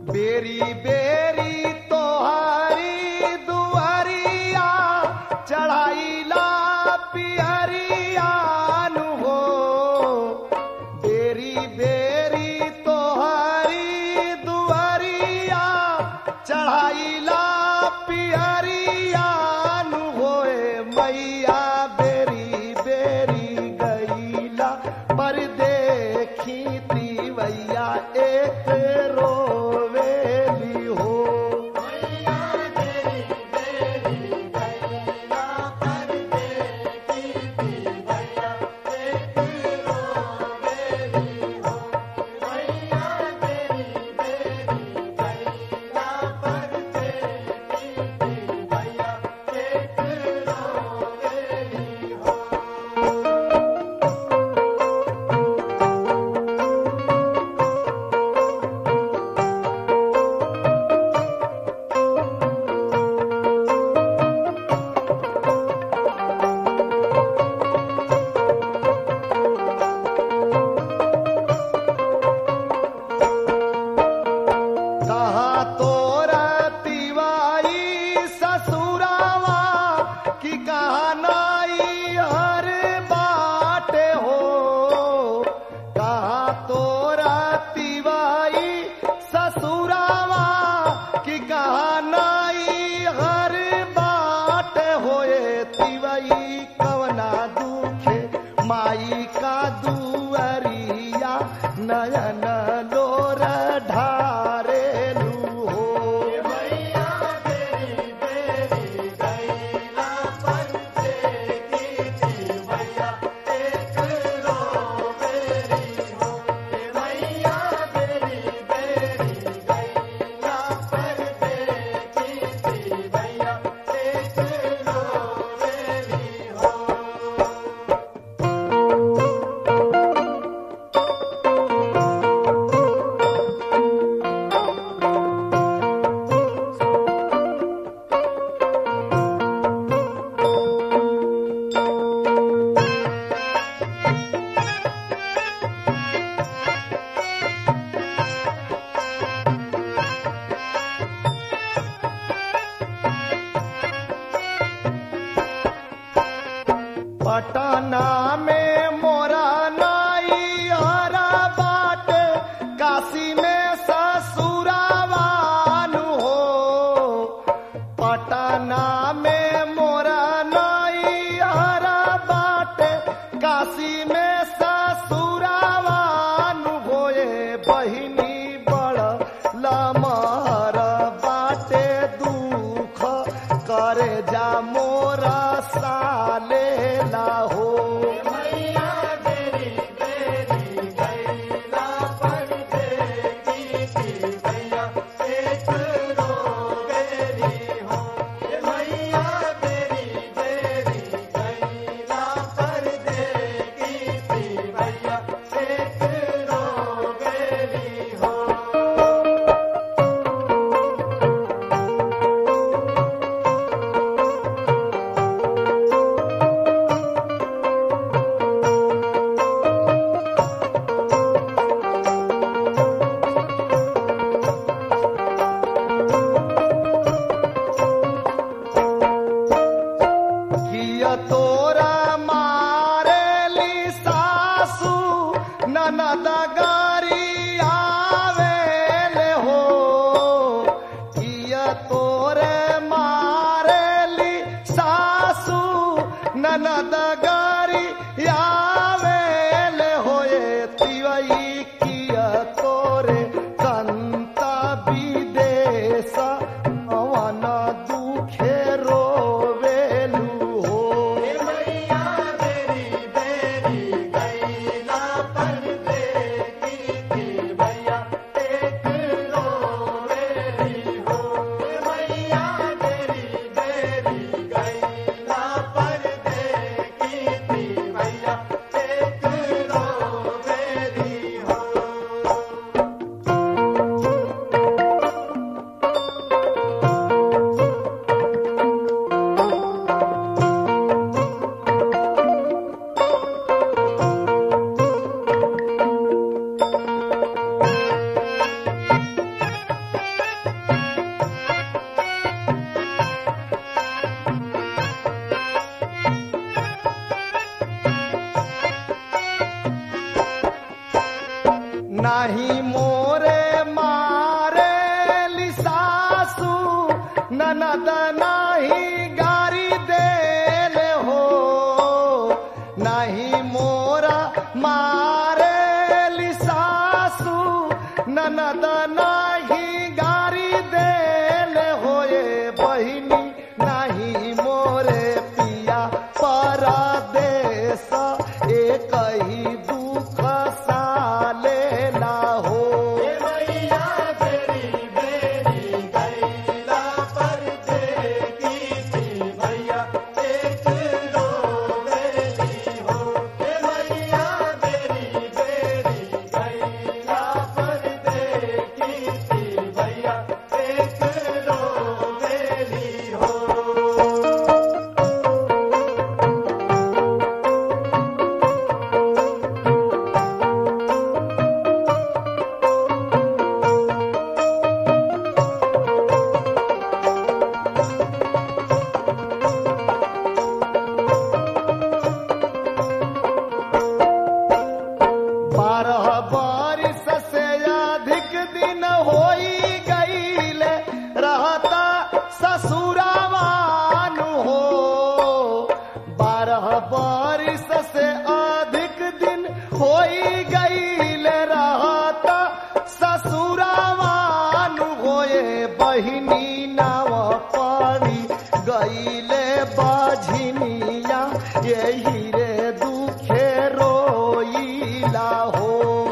बेरी बेरी तोहारी दुआरिया चढ़ाईला पियरिया नु हो बेरी बेरी तोहारी दुआरिया चढ़ाईला पियरिया नु होए मैया बेरी बेरी गईला पर देखी तीवैया एक रोवेली हो कहाँ तोरा तिवाई ससुरावा कि कहाँ नाई हर बाटे हो कहाँ तोरा तिवाई ससुरावा कि कहाँ नाई हर बाटे होए तिवाई कवना दुखे माई का दुअरिया नयन लोर ढारेलू हो पटना में मोरा नाई हरा बाट काशी में ससुरावान हो पटना में मोरा नाई हरा बाट काशी में ससुरावान होए बहिनी बड़ लमर बाटे दुख करे जा मोरा साले हो ननद नाही गारी देल हो नहीं मोरा मारे सासू ननद नाही गारी देल होए बहिनी नहीं मोरे पिया परदेश एक ही दुख साले ना हो बारह बारिश से अधिक दिन होई गईले रहता ससुरावान हो बारह बारिश से अधिक दिन होई गईले रहता ससुरावान होए बहिनी नाव पड़ी गईले बाझिनिया यही रे दुखे रोईला हो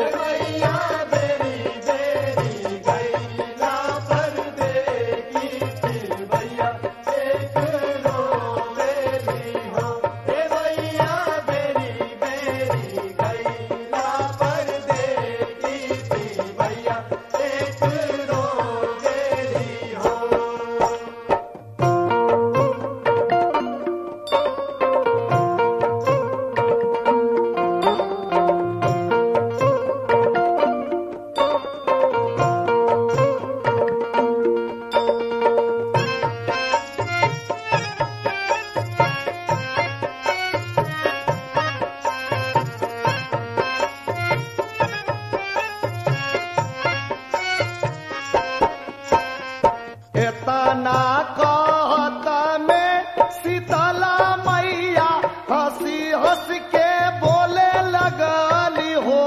एतना कहत में शीतला मैया हंसी हंस के बोले लगली हो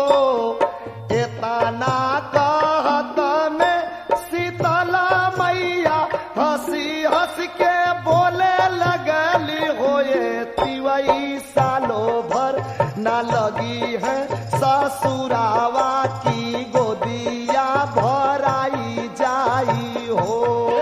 एतना कहत में शीतला मैया हंसी हंस के बोले लगली हो ये तिवई सालो भर न लगी है ससुरावा की गोदिया भराई जाई हो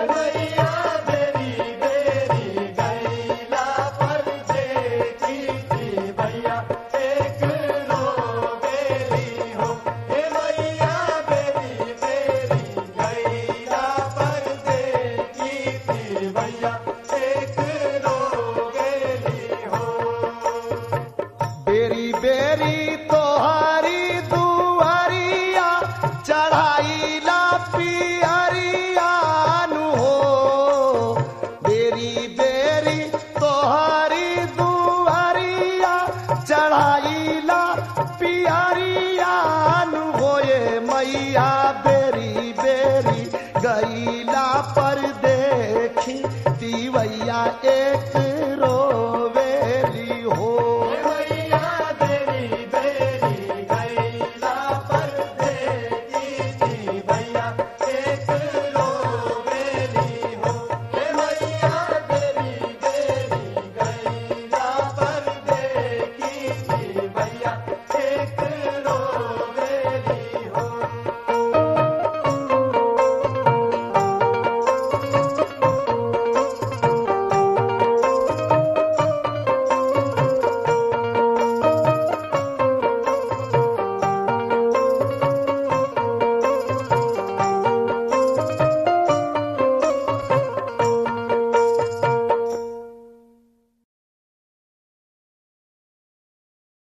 बेरी बेरी तोहरी दुआरिया चढ़ाईला पियरिया नु हो बेरी बेरी तोहरी दुआरिया चढ़ाईला पियरिया नु होए मैया बेरी बेरी गईला